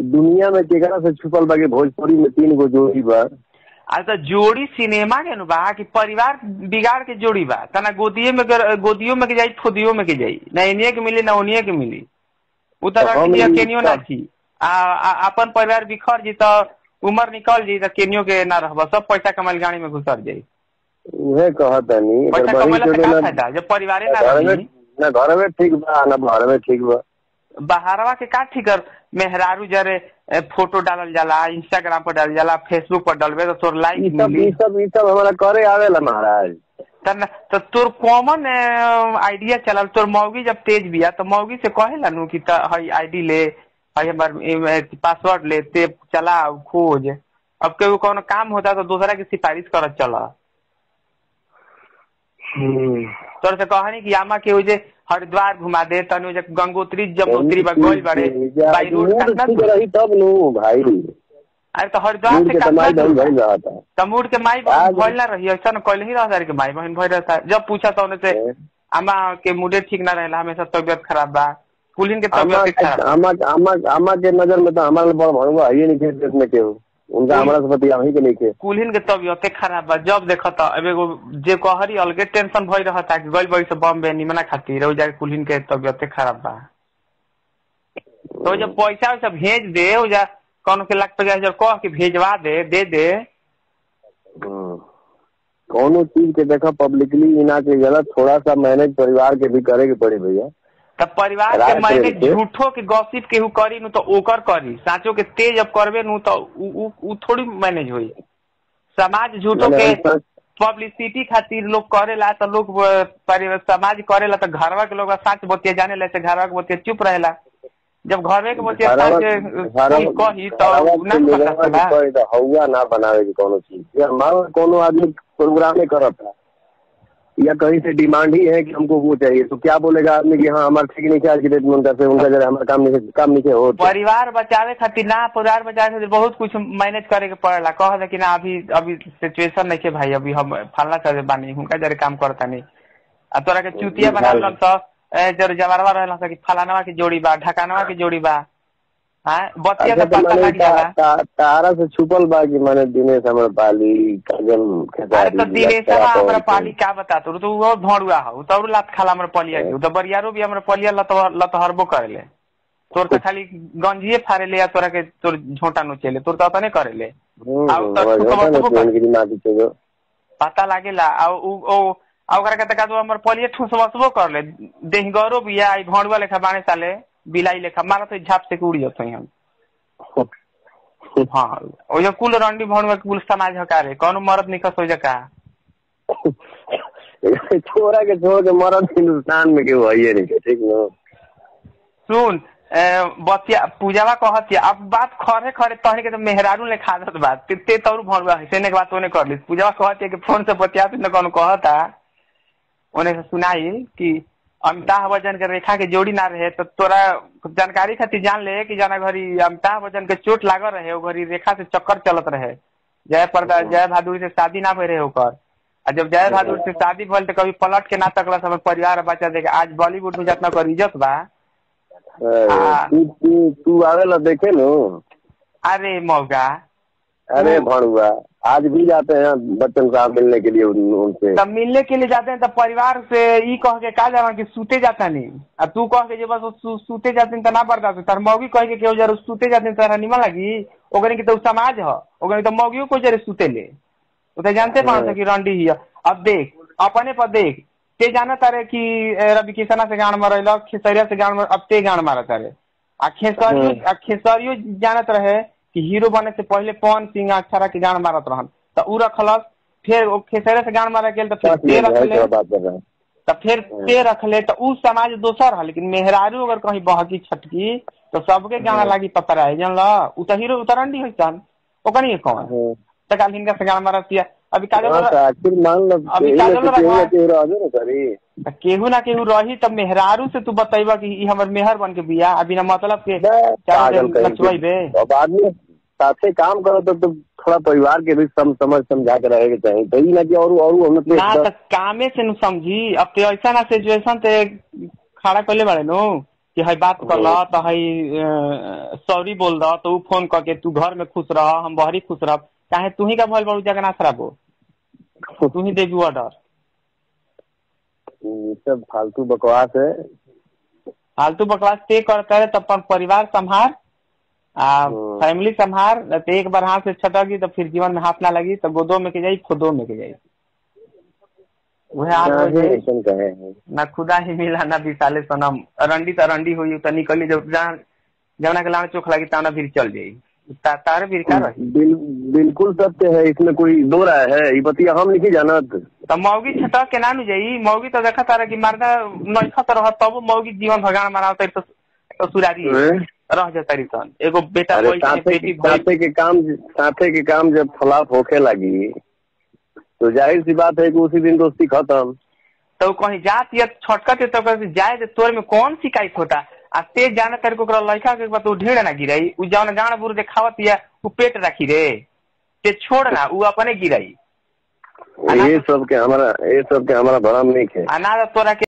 दुनिया में केकरा से छुपल बा कि भोजपुरी में तीन गो जोड़ी बा आज तो जोड़ी सिनेमा के नु बा कि परिवार बिगाड़ के जोड़ी बा तना गोदिये में के- गोदियो में के जाई खुदियो में के जाई ना इनिए के मिली ना उनिए के मिली उ तो तरह हम के ई केनियो ना सब- छी आ आ- अपन परिवार बिखर जी तो उम्र निकल जी तो केनियो के ना रहबा सब पैसा कमाइल गाड़ी में घुसर जाई उहे कहतनी पैसा अगर कमाइला बहिन से के का ना- फायदा जब परिवारे ना घर में रही ना घर में ठीक बा ना बाहर में ठीक बा बाहरवा के का ठीक कर मेहरारू जरे ए, फोटो डालल जाला इंस्टाग्राम पर डालल जाला फेसबुक पर डालबे तो तोर ई लाइक सब मिली ई सब ई सब हमारा करे आवेला महाराज तन तो तोर कॉमन आइडिया चलल तोर मौगी जब तेज बिया तो मौगी से कहेला नु कि त हई आईडी ले हई हमर पासवर्ड ले ते चला खोज अब केहू कोनो काम होता तो दूसरा की सिफारिश करत चला तोर से कहनी कि आमा के जे हरिद्वार घुमा दे तनु जे गंगोत्री जमुनोत्री बा गोल बड़े बाई रोड मूड कितना ठीक दूर? रही तब नु भाई अरे तो हरिद्वार मूड से के कितना तमाई दूर भइल बा? भइल रहा था तमूर के माई बहन आज- भइल ना रही ऐसा न कहले ही रहता रे के माई बहन भइल रहता जब पूछा तो उनसे हैं? अम्मा के मूडे ठीक ना रहेला हमेशा तबियत खराब बा कुलीन के आमा तबियत खराब आमा आमा आमा के नजर में तो हमारा बड़ भड़ुआ है नहीं खे देश में केहू उनका हमारा से पति वहीं के नहीं खे कुलीन के तबियते खराब बा जब देखो तो अब एगो जे कहरी अलगे टेंशन भइल रहता कि गइल बड़ी से बॉम्बे निमना खातिर ओ जाके कुलीन के तबियते खराब बा तो जब पैसा वैसा भेज दे ओ जा कौन के लाख पचास हजार कह के भेजवा दे दे दे हम्म। कौनो चीज के देखा पब्लिकली इना के गलत थोड़ा सा मैनेज परिवार के भी करे के पड़ी भैया तब परिवार के रात मैंने के- झूठो के गॉसिप केहू करी नु तो ओकर करी साचो के तेज अब करबे नु तो उ, उ, उ थोड़ी मैनेज होई समाज झूठो मैंने के ऐसा- पब्लिसिटी खातिर लोग करेला तो लोग अ, परि- समाज करेला तो घरवा के लोग साच बतिया जाने ला से घरवा के बतिया चुप रहेला जब घरवे के बतिया साच घरवा- अ, घरवा- कोई कही तो घरवा उ ना के कर लोगवा के सकेला कही तो हौवा ना बनावे की कोनो चीज या हमारा कोनो आदमी प्रोग्राम ही करता या कहीं से डिमांड ही है कि हमको वो चाहिए तो क्या बोलेगा आदमी कि हाँ हमारा ठीक नहीं आज की डेट में उनका से उनका जरा हमारा काम नहीं काम नहीं हो परिवार बचावे खातिर ना परिवार बचावे खातिर बहुत कुछ मैनेज करे के पड़ेला कह दे कि ना अभी अभी सिचुएशन नहीं के भाई अभी हम फलना चले बानी हुनका जरे काम करता नहीं आ तोरा के चुतिया बना लन तो ए, जर जवारवा रहला स कि फलानवा के जोड़ी बा ढकानवा के जोड़ी बा हां बतिया अच्छा से तो पता मैंने लग जाला ता- ता- तारा से छुपल बा कि मैंने दिनेश हमारे पाली काजल अरे खेसारी तो दिनेशवा लड़का हमरा पवन पाली का बता तो तो वो भड़ुआ हो तो और लात खाला हमरा पलिया के तो बरियारो भी हमरा पलिया लत लतहरबो करेले तोर तो खाली गंजिए फाड़ेले या तोरा के तोर झोंटा नोचेले तोर तो तने करेले हम्म, आउ तो हमारे छुपवा होता ना छुपवा ट्रेन की दिमाग की चीज़ हो। पता लागेला आ उ ओ आ ओकरा के तका तो हमर पलिए ठुसवसबो कर ले देहगरो बिया आई भणुआ लेखा बाणे साले बिलाई लेखा मारा तो झाप से के उड़ जतई हम हाँ ओ जो कुल रंडी भणुआ के कुल समाज हकारे कौनो मरद निकस हो जका छोरा के छोड़ के मरद हिंदुस्तान में केहू है नहीं के, ठीक न सुन ए, बतिया पूजावा कहतिया अब बात खरे खरे तहने के तो मेहरारू ले खादत बात ते, ते तौर भणुआ है सेने के बात ओने कर ली पूजावा कहतिया कि फोन से बतिया न कौन कहता ओने से सुनाई कि अमिताभ बच्चन के रेखा के जोड़ी ना रहे तो तोरा जानकारी खातिर जान ले कि जाना घरी अमिताभ बच्चन के चोट लागल रहे ओ घरी रेखा से चक्कर चलत रहे जय प्रदा जय बहादुर से शादी ना भय रहे ओकर आ जब जय बहादुर से शादी भल तो कभी पलट के ना तकला सब परिवार बच्चा देखे आज बॉलीवुड में जितना कर इज्जत बा हाँ। तू तू तू आवेला देखे नु अरे मौगा अरे वो- भणुआ आज भी जाते हैं बच्चन साहब मिलने के लिए उन- उनसे तब मिलने के लिए जाते हैं तब परिवार से ई कह के का जाना कि सूते जाता नहीं अब तू कह के जे बस सू, सूते जाते तो ना बर्दाश्त तार मौगी कह के केहू जरूर सूते जाते तारा निमन लगी ओकरे के तो उ समाज ह ओकरे तो मौगियों को जरे सूते ले वो तो जानते पाओ कि रंडी ही है अब देख अपने पर देख ते जाना तारे कि ए, रवि किसना से गान मरल खेसरिया से गान मर अब ते गान मारा तारे आ खेसरियो हम्म। आ खेसरियो जानत रहे कि हीरो बने से पहले पवन सिंह अक्षरा के गान मारत रहन तो उ रखलस फिर ओ खेसरिया से गान मारा गेल तो फिर ते रखले बात कर रहा है तो फिर ते रखले तो उ समाज दोसर है लेकिन मेहरारू अगर कहीं बहकी छटकी तो सबके गाना लागी पपराए जानला उ तो हीरो उतरंडी है सन ओकनी के कौन हाँ। तो काल हिंगा से गान मारतिया अभी काजल हाँ, तो आखिर मान लो अभी यही काजल में से केहू रखा- ना केहू रहबे ना करी त केहू ना केहू रही तब मेहरारू से तू बतैबा कि ई हमर मेहर बन के बिया आ बिना मतलब के चारों पागल दिन कहीं नचवैबे के। अब आदमी साथे काम करो तो, तो थोड़ा परिवार के भी सम समझ समझा के रहेके चाहिए तो ई ना कि और और मतलब ना त कामे से नु समझी अब ते ऐसा ना सिचुएशन ते खड़ा कइले बाड़े नु कि हई बात कर ल तो हई सॉरी बोल द तो उ फोन करके तू घर में खुश रह हम बहरी खुश रह चाहे तू ही का भइल बड़ू जगन्नाथ राबो तू ही देबी ऑर्डर ये सब फालतू बकवास है फालतू बकवास ते करता है तो अपन परिवार संभार आ हम्म। फैमिली संभार न तो एक बार हाथ से छटकी तो फिर जीवन में हाथ ना लगी तो गोदो में के जाई खुदो में के जाई वह हाल हो काहे जाई ऐसन कहे हैं ना खुदा ही मिला ना विशाले सनम रंडी तो रंडी हुई तो निकली जब जहाँ जवना के लाने चोख लगी तावना फिर चल जाई ता, तारे फिर का रही बिल, बिल्कुल सत्य है इसमें कोई दो राय है ये बतिया हम नहीं जानत तो मौगी छटक के ना नु जाई मौगी तो देखा तारा कि मर्दा नइखा तो रह तब मौगी जीवन भगवान मनावता तो तो सुरारी हैं? रह जाता सन एगो बेटा अरे कोई साथे बेटी के- कोई साथे के काम साथे के काम जब खिलाफ होके लगी तो जाहिर सी बात है कि उसी दिन दोस्ती खत्म तो कहीं जात या छटकत तो कहीं जाए तो तोर में कौन शिकायत होता आ ते जाने तेरे को ओकरा लड़का के बात उ ढेर ना गिराई उ जौन गाण बुर देखावत या उ पेट रखी रे ते छोड़ ना उ अपने गिराई ये सब के हमारा ये सब के हमारा भरम नहीं है आ ना तो तोरा के